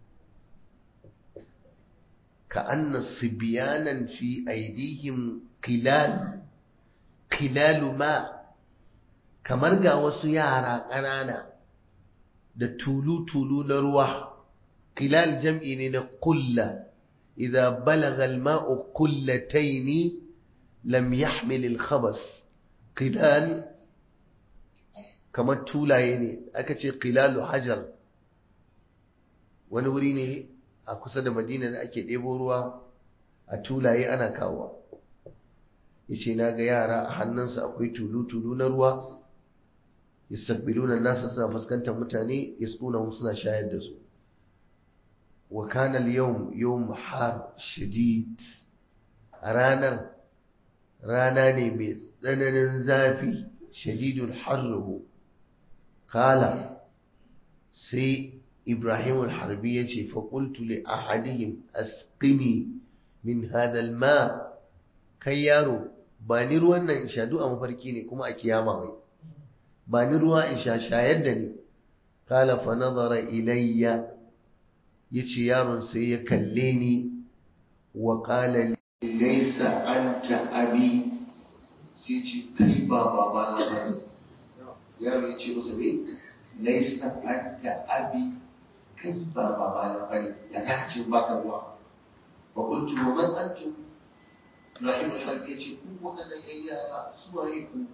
ka anna sibyanan fi aidihim qilal qilalu ma kamar ga wasu yara ƙanana da tulu-tulu na ruwa qilal jam'i ne na kulla idza balagha al-ma'u qullatayn lam yahmil al-khabas qilal kamar tulaye ne aka ce qilalu hajar wani wuri ne a kusa da madina da ake ɗebo ruwa a tulaye ana kawo yace na ga yara a hannunsa akwai tulu-tulu na ruwa yastaqbiluna nasa suna fuskantar mutane yasqunahum suna shayar da su wa kana al-yawm yawm har shadid a ranar rana ne mai tsananin zafi shadidul harruhu kala sai ibrahim al-harbi ya ce faƙultu li ahadihim asqini min hadal ma kai yaro ba ni ruwan nan in sha a mafarki ne kuma a kiyama mai ba ni ruwa in sha shayar da ni kala fa nazara ilayya yace yaron sai ya kalle ni wa qala laysa anta abi sai ce kai ba baba na ba yaro ya ce masa me laisa anta abi kai ba baba na ba ne ya ka ce ba ka ruwa wa kuntu wa man antum Ibrahim al-Harbi ya ce ku waɗannan ƴan yara su waye ku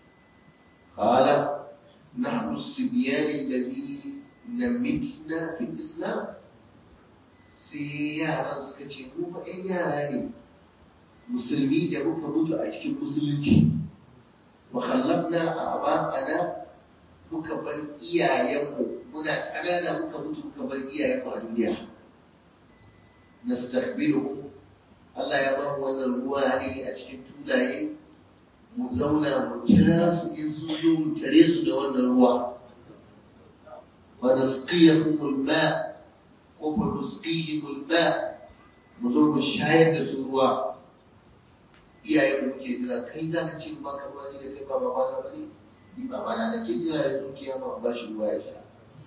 qala nahnu as-sibyan alladhina mitna fi al-islam sai yaran suka ce mu fa ƴan yara ne musulmi da muka mutu a cikin musulunci wa khallaqna aba'ana muka bar iyayenmu muna kanana muka mutu muka bar iyayenmu a duniya nastakhbiruhum Allah ya ba mu wannan ruwa ne a cikin tulaye mu zauna mu jira su in su zo mu tare su da wannan ruwa wa nasqiyahum al-ma ko fa nusqihim al-ma mu zo mu shayar da su ruwa iyaye mu ke jira kai za ka ce ba ka ruwa ni da kai ba baba na bane ni baba na nake jira ya zo kiyama ba shi ruwa ya sha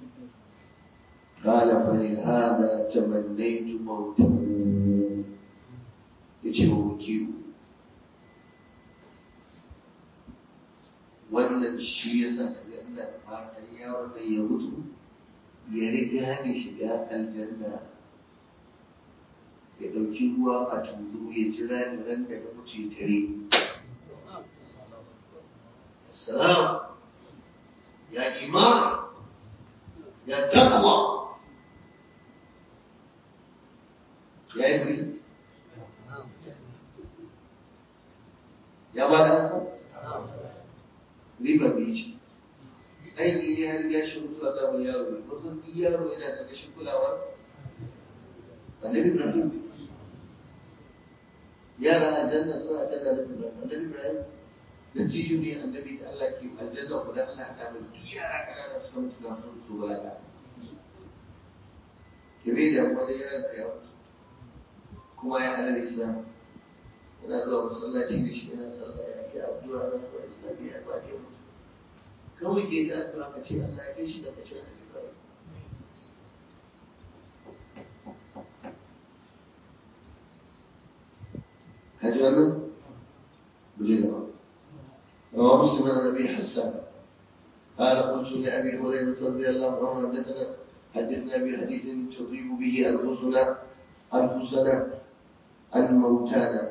قال فلهذا تمنيت موته yace wa wakilu wannan shi ya sa kaga ina fatan yaron nan ya mutu ya riga ni shiga aljanna ya ɗauki ruwa a tulu ya jira ni ran da na mutu ya tare salam ya iman ya taqwa ya yi firi ya ba da hasa riba biyu ce aiki ya riga shi mutuwa ta mai yaro ne mutum duk yaro yana da kashin kulawar annabi ibrahim yara aljanna suna ta da annabi ibrahim annabi ibrahim da tijo ne annabi da Allah ke aljanna ku da Allah ta mai duk yara kanana suka mutu ga su su balaga ke bai da wani yaran ka yau kuma ya halar islam yana zuwa masallaci da shi yana sallah ya yi addu'a na zuwa islamiyya ba ke mutu kawai ke ta addu'a ka ce Allah ya kai shi da ka ce annabi ibrahim هذا من بجنبه رواه مسلم عن ابي حسان قال قلت لابي هريره رضي الله عنه حدثنا حدثنا بحديث تطيب به انفسنا انفسنا عن موتانا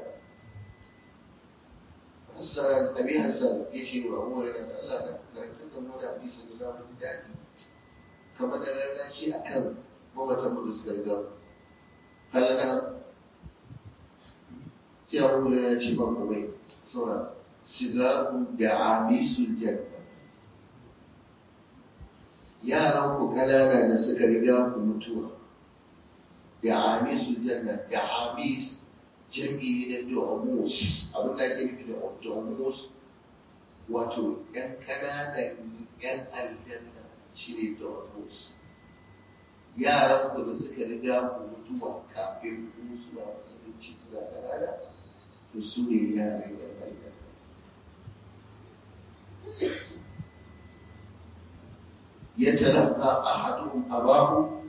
حسان ابي حسان يشي وهو الله نركب من حديث النظام الدعي كما نرى شيء اكل مو تمدس غرغر قال نعم sai abu da ya ce ba komai saura sigarun da amisul janna yaran ku ƙanana da suka riga ku mutuwa da amisul janna da amis jami'i ne na domus abin da ake nufi da domus wato yan ƙananan yan aljanna shine domus yaran ku da suka riga ku mutuwa kafin ku suna musulunci suna ƙanana to su ne yaran yan aljanna يتلقى أحدهم أباه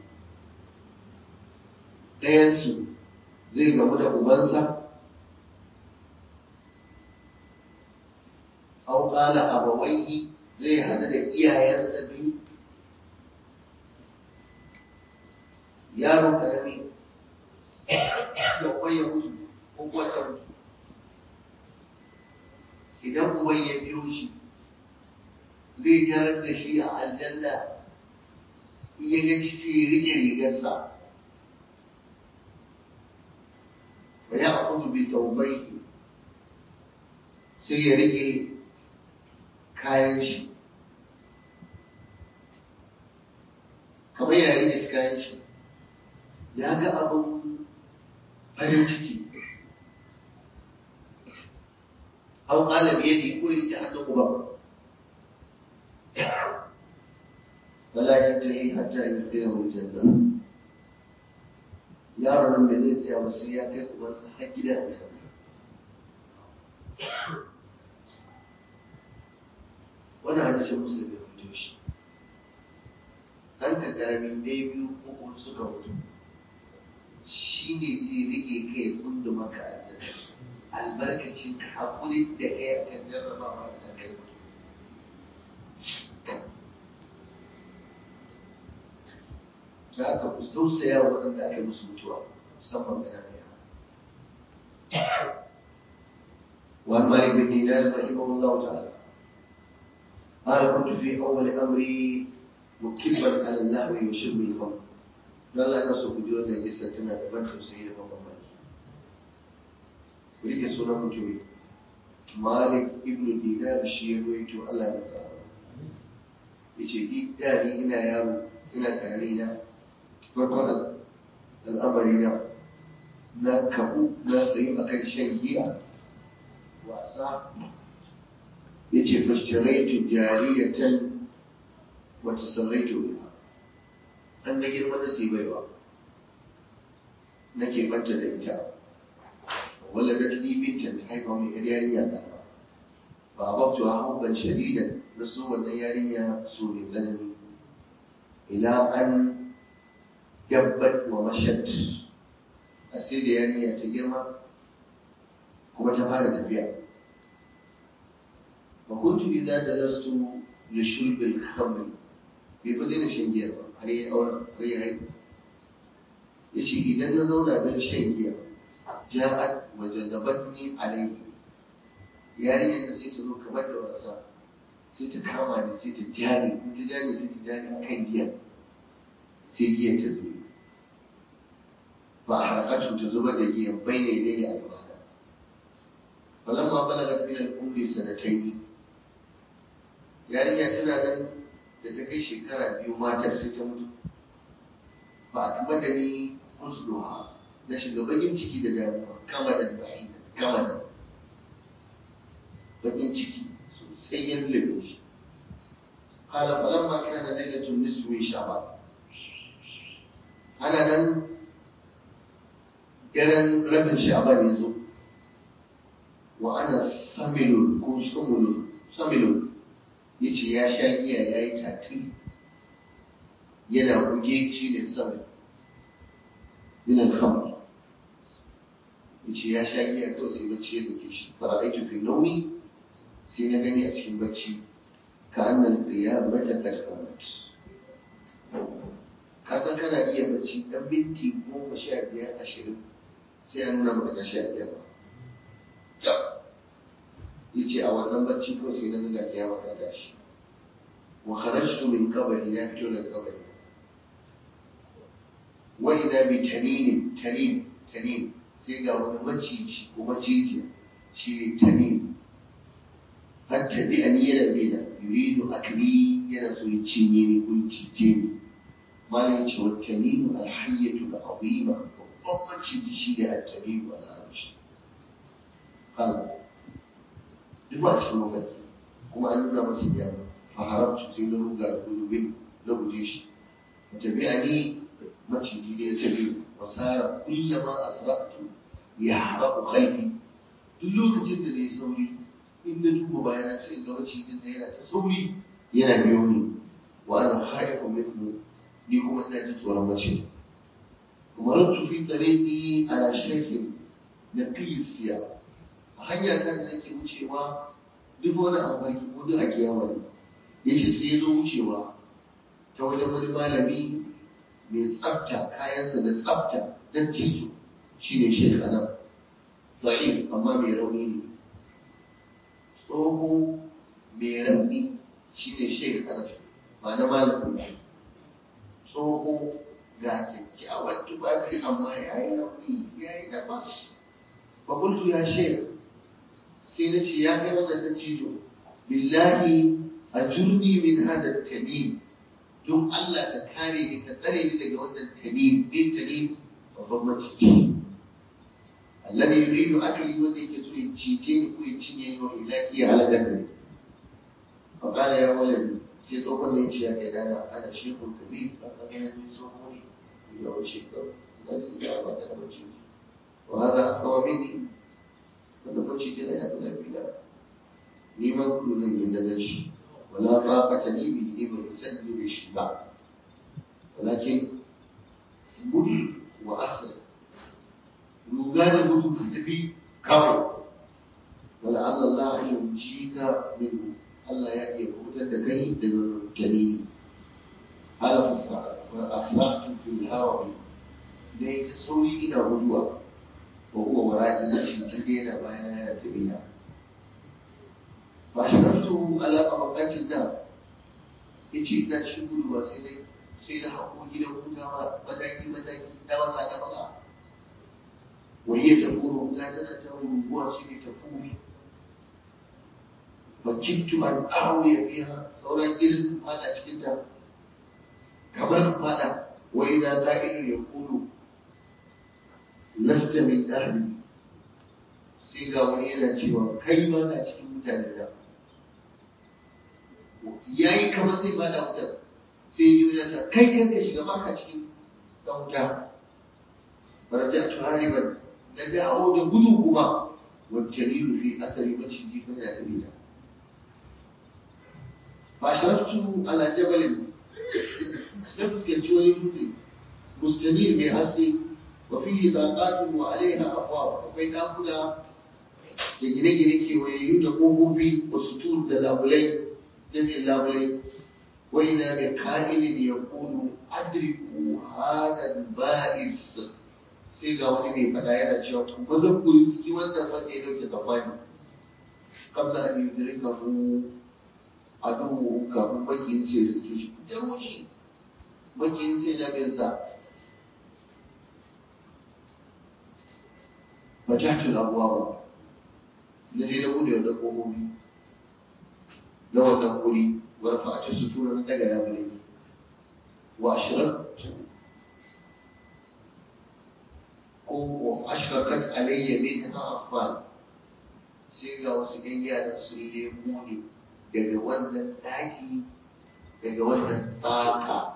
ɗayansu zai gamu da ubansa au ƙala abawaihi zai haɗu da iyayensa biyu yaro ƙarami da uban ya mutu ko kuwa ta mutu idan uban ya biyo shi zai tarar da shi a aljanna in ya ga shi ya rike rigarsa wa ya akudu bi taubai sai ya rike kayan shi kamar ya rike kayan shi ya ga abin farin ciki au ƙala biyadi ko ya rike hannun uban ولا ينتهي حتى يدخله الجنة yaron nan bai zai tsaya ba sai ya kai ubansa har gidan aljanna wannan hadisin musulmi ya fito shi ɗan ka ƙarami ɗaya biyu uku suka mutu shi ne zai rike kai tsundu maka aljanna albarkacin ka haƙuri da kai akan jarrabawa da kai mutu da aka ku tausaya wa waɗanda aka musu mutuwa musamman ƙanana yara وعن مالك بن دينار رحمه الله تعالى قال كنت في أول أمري مكبا على اللهو وشرب الخمر قال أنا سوف جودا جسدنا دبنت سيد محمد ولك سنة مجوي مالك ابن دينار الشيء ويتو الله نزار yace ni da ni ina yaro ina tare na farkon al'amari na na kabu na tsayi a kan shan giya wasa ya ce fashtaraitu jariyatan wata sarraitu biha an na girma na sai baiwa nake banta da ita wala da tuni bintan haifa mai yar yarinya da ba a babtu a hubban shadidan na so wannan yarinya so mai tsanani ila an dabbat wa mashat a sai da yarinya ta girma kuma ta fara tafiya wa kuntu idza dalastu li shurb al khamr bai fa daina shan giya ba har yi auren har yi haihu yace idan na zauna don shan giya ja'at wa jazabatni alayhi yarinyar da sai ta zo kamar da wasa sai ta kama ni sai ta jani in ta jani sai ta jani akan giya sai giya ta zo ba a harakatu ta zubar da giyan bai ne ne a gabana falamma balagat min al-umri sanatayn yarinya tana nan da ta kai shekara biyu matar sai ta mutu ba a kuma da ni usluha na shiga bakin ciki da damuwa kama da ba'i kama da bakin ciki sosai ya lullube shi قال فلما كان ليلة النصف من شعبان أنا nan. daren rabin sha'ban ya zo wa ana samilun ko samulun samilun ya ce ya sha giya ya yi tatil yana buge shi ne samil minan khamar ya ce ya sha giya kawai sai bacci ya buge shi fara aiki fi naumi sai na gani a cikin bacci ka annan qiyamata qad qamat ka san kana iya bacci dan minti goma sha biyar ashirin sai ya nuna maka kashi a biyar ba ya ce a wannan bacci ko sai na nuna kiyama ta tashi wa kharajtu min qabri na fito daga kabari wa idha bi tanin tanin tanin sai ga wani maciji ko maciji shi ne tanin hatta bi an yana bina yuridu akli yana so ya cinye ni ko ya cije ni malam ce wa tanimu alhayyatu al'azima babban maciji shi ne at-tanimu al-arabci kan duk ba cikin mafarki kuma an nuna masa ya fa haramtu sai na ruga da gudu min na guje shi tabi'ani maciji ne ya sabi wasara kullama asra'tu ya haraku khalfi duk lokacin da nayi sauri in na duba bayana sai in ga macijin da yana ta sauri yana biyo ni wa ana khaifun mithlu ni kuma ina ji tsoron mace kuma rantu fi tariqi ala shaykhin naqiy siya a hanya ta da nake wucewa duk wani abu farki ko duk a kiyama ne yace sai ya zo wucewa ta wajen wani malami mai tsafta kayansa da tsafta don tito shi ne shekara za'in amma mai rauni ne tsoho mai rauni shi ne shekara ba na malami tsoho ga kyakkyawar tufafi amma ya yi rauni ya yi nafas fakultu ya shek sai na ce ya kai wannan ta tito billahi a jurni min hada tanim don Allah ka kare ni ka tsare ni daga wannan tanim din tanim babban maciji alladhi yuridu akli wanda yake so ya cije ni ko ya cinye ni wa ilaki ya halaka da ni fa qala ya walad sai tsohon ne ce ya kai dana ana shekul kabir ba ka ga yanzu tsoho ne ya wuce ka da ni ya ba da maciji wa hada hawa minni wanda maciji ne ya fi lafiya ni ma kullu zan yi da shi ولا طاقة لي به لمن يسلم بالشبع ولكن مد وأسر يقال مد كتبي كوي ولعل الله أن ينجيك منه الله يأتي قوتا كي تنكني قال فأسرعت في الهوى ليس سوري إلى غدوة وهو وراء نفسي جدينا بين تبينا ba shi nafsu alaƙa bakancin da ya ce ina cikin gudu ba sai dai sai da haƙo gidan hutawa mataki mataki ta baka ta baka wani ya tafi rubuta tana ta rubuwa shi ne tafi makintu an awo ya biya sauran irin fada cikin ta kamar fada wai na za'iru ya kudu lasta min ahli sai ga wani yana cewa kai ma na cikin mutane da ya yi kamar zai fada wutar sai yi wajen ta kai kan ka shiga baka cikin dan wuta baraja tu hariban na dawo da gudu kuma wancan yi rufe asali maciji kan ya tabi da ba sharaftu ala jabalin na fuskanci wani dutse mustamir mai haske wa fihi taqatun wa alaiha afwab akwai dakuna da gine-gine kewayayyu da ƙofofi wa sutur da labulai jami'in labulai wai na mai ka'ilin ya ƙudu adriku hadan ba'is sai ga wani mai fada yana cewa ba zan ku riski wannan wanda ya dauke tsammani kabla an yi dirin ka mu a duhu kafin makiyin sai da suke shi fitar wuce makiyin sai na bin sa fajatul abuwa ba na je na bude wanda kogobi na wannan wuri warfa a cikin sutura na daga ya bude wa ashirar ko wa ashirakat alayya min ha afal sai ga wasu yan yaran sun lemo ne daga wannan daki daga wannan tsaka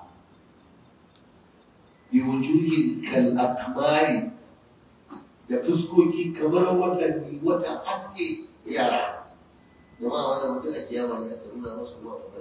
bi wujuhin kal akmari da fuskoki kamar watanni wata haske yara jama'a wannan mutum a kiyama ne aka nuna masu ruwa kamar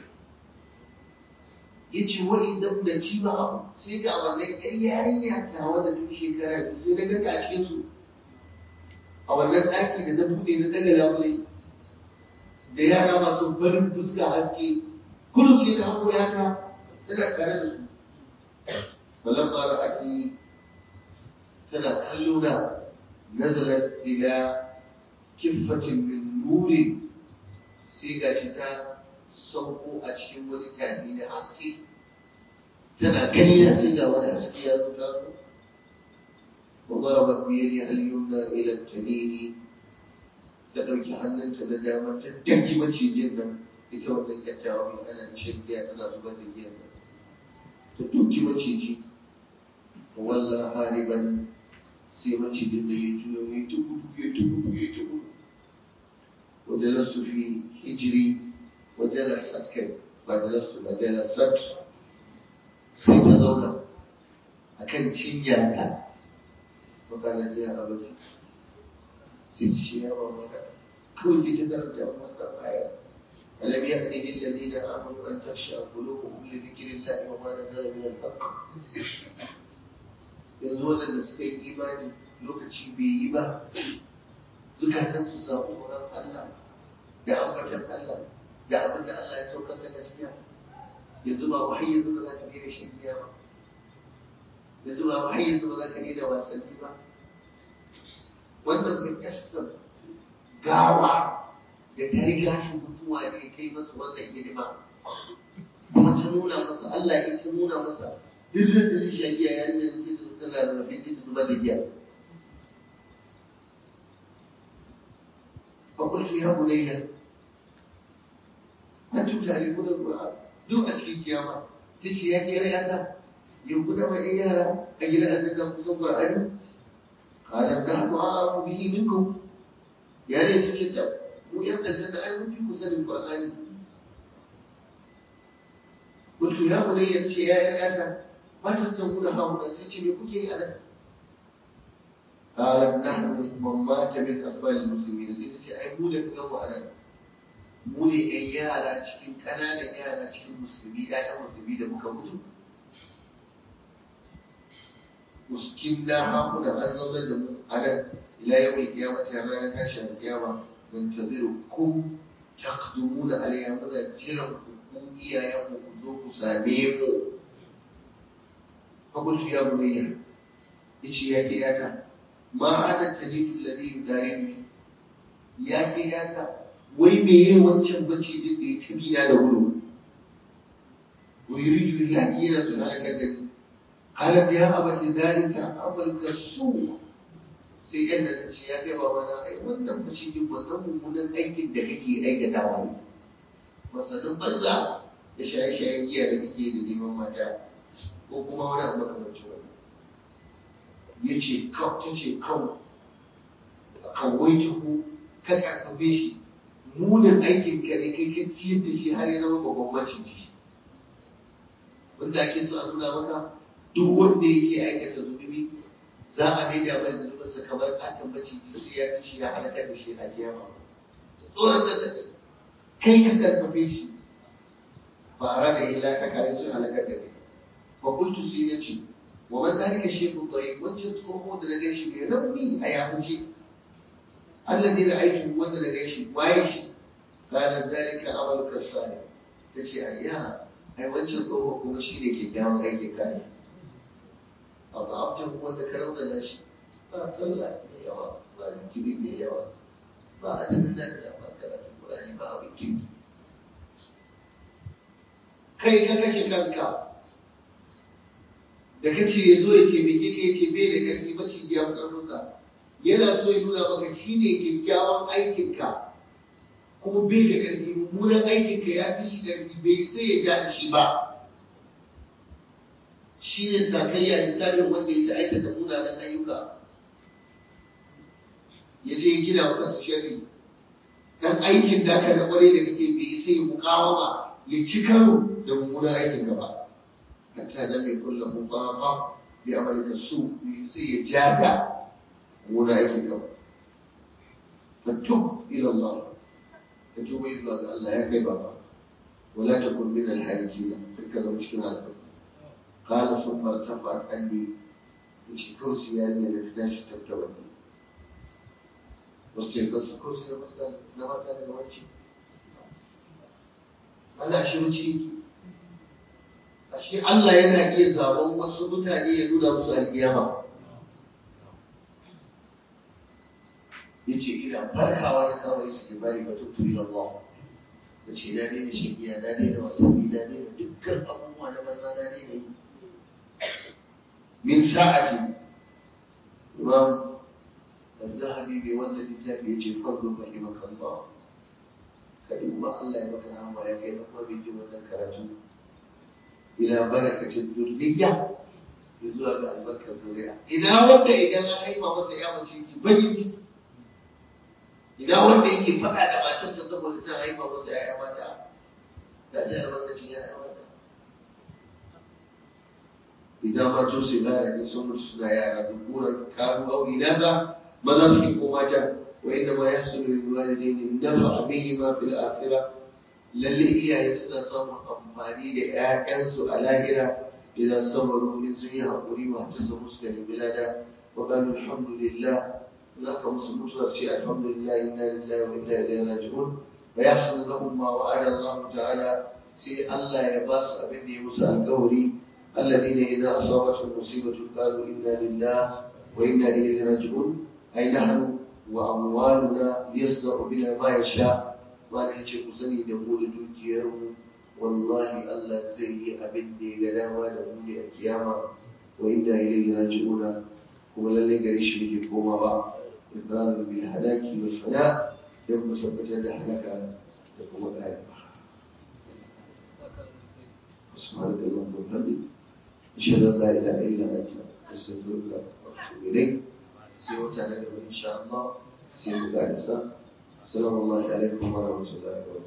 ya ce wa'in da da ci ba abu sai ga wannan yar yarinya ta wanda tun shekara biyu sai na ganta a cikin su a wannan ɗaki da na buɗe na daga labule da yara masu barin fuska haske kullum sai ta hango yata tana tare da su balamma ra'ati tana kallo na nazalat ila kiffatin min nuri sai gashi ta sauko a cikin wani tafi na haske tana gani na sai ga wani haske ya zo ta zo wa darabat bi yadi al-yumna ila at-tanini ta dauki hannunta da dama ta daki macijin nan ita wannan kyakkyawa mai ana da shan giya tana zubar da giya nan ta duki maciji walla hariban sai macijin da ya juyo ya ta gudu ya ta gudu ya ta gudu wajen lasu fi hijiri wajen lasat kai ba da lasu ba da lasat sai ta zauna a kan cinyarta makalar ya abaci sai ta shi ya ba maka kawai sai ta karanta wannan aya ألم يأن للذين آمنوا أن تخشع قلوبهم لذكر الله وما نزل من الحق yanzu waɗanda suka yi imani lokaci bai yi ba zukatan su samu tsoron Allah da ambatan Allah da abin da Allah ya saukar da gaskiya yanzu ba wahayi yanzu ba za ka daina shan giya ba yanzu ba wahayi yanzu ba za ka daina wasanni ba wannan bai kasa gawa da ta riga shi mutuwa ne ta yi masa wannan hidima kuma ta nuna masa Allah ya ta nuna masa duk da zai sha giya ya nuna sai ta tana rarrafe sai ta zubar da giya fakultu ya bunayya antum ta'rifuna al-Qur'an duk a cikin kiyama sai shi ya kira yata ya guda ma yara a gidan annabi kusan Qur'ani qala nahnu a'lamu bihi minkum ya ne ta ce ta mu yan aljanna ai mun fi ku sanin qur'ani kuntu ya bunayya ce ya yata ma tastamuna hauna sai ce me kuke yi a nan قالت نحن من مات من أطفال المسلمين sai ta ce ai mu da kuka mu a nan mu ne ƴan yara cikin ƙananan yara cikin musulmi ƴaƴan musulmi da muka mutu muskin na hakuna an zaunar da mu a nan ila yau mai kiyama ta ranar tashin kiyama don ta zai kun takdumu da alayya muna jiran ku ku iyayen mu ku zo ku same mu fakultu ya bunayya yace ya ke yaka ma hada talifu ladhi yudarini ya ke yaka wai me yayi wancan bacci din da ya tabi na da gudu wa yuridu ya kira su halaka da ni qalat ya abati dalika amalka su sai yadda ta ce ya kai babana ai wannan bacci din wannan mummunan aikin da kake aikatawa ne masanin banza da shaye-shayen giya da kake da neman mata ko kuma wani abu makamancin wani ya ce ta ce kawo kawai ta ku ka karfafe shi munin aikin ka ne kai ka ciyar da shi har ya zama babban maciji wanda ake so a nuna maka duk wanda yake aikata zunubi za a maida mai zunubinsa kamar katon maciji sai ya fi shi ya halakar da shi a kiyama tsoron da kai ka karfafe shi fara da ila ka kare su halakar da kai fa kuntu sai na ce wa man zalika shaykhun tayyib wancan tsoho da na gaishe mai rauni a yahuce alladhi ra'aytu wanda na gaishe waye shi kana zalika amaluka salih tace ayya ai wancan tsoho kuma shine kyakkyawan aikin kai a ba'abtan wanda ka raunana shi ba sallah mai yawa ba zikiri mai yawa ba a cikin nan da ba karatu Qur'ani ba abin kirki kai ka kashe kanka da kace ya zo ya taimake ka ya ce bai da ƙarfi ba ci ya ƙarfinsa yana so ya nuna maka shi ne kyakkyawan aikinka kuma bai da ƙarfi mummunan aikinka ya fi shi ƙarfi bai sai ya ja da shi ba shi ne sakayya misalin wanda ya ta aikata munanan ayyuka ya je gina wa kansa sharri dan aikin da ka da kwarai da kake bai sai mukawama ya ci karo da mummunan aikinka ba حتى لم يكن له طاقة بعملك السوء ليصير جادع أولئك اليوم فتب إلى الله فتوب إلى الله يا كي بابا ولا تكن من الحالكين تلك المشكلة قال ثم ارتفعت عني وشي كرسي يعني لفتاش تبتوني واستيقظت كرسي لمسنا نمرنا لنوانشي أنا شو تشيكي ashe Allah yana iya zaben wasu mutane ya nuna musu alkiyama ya ce ina farkawa da kawai su ke bari ba tuttu ila Allah da ce na daina shagiya na daina wasanni na daina dukkan abubuwa na maza na daina yi min sa'ati imam al-zahabi bai wanda littafi ya ce farko rahimakallah ka duba Allah ya maka rahama ya kai na kuma jin wannan karatu ila barakacin zurriya ya zuwa ga albarkar zuriya ina wanda idan an haifa masa ya mace ki bakin ciki ina wanda yake faɗa da matarsa saboda ta haifa masa ya mata da ji albarkacin ya mata idan mato su gara ne sun mutu suna yara dukkunan kanu au inaza maza su ko mata wa inda ma yahsulu lil walidaini nafa bihima fil akhirah lalle iyaye suna samun amfani da ƴaƴansu a lahira idan sabaru in sun yi haƙuri wa ta samu suka nemi lada wa qalu alhamdulillah za ka musu mutuwar ce alhamdulillah inna lillahi wa inna ilaihi raji'un wa yahsulu lahum ma wa'ada Allah ta'ala sai Allah ya ba su abin da ya musu alƙawari الذين إذا أصابتهم مصيبة قالوا إنا لله وإنا إليه راجعون أي نحن وأموالنا يصنع بنا ما يشاء ما نيجي كسني دمول دوكيرم والله الله زي أبن دي غداوة دمول القيامة وإنا إليه راجعون kuma lallai gare shi muke komawa ikrarin bil halaki wal fana don mu tabbatar da halaka da kuma ƙari سبحانك اللهم وبحمدك أشهد أن لا إله إلا أنت أستغفرك وأتوب إليك سيوتا لك إن شاء الله سيوتا السلام الله عليكم ورحمة الله وبركاته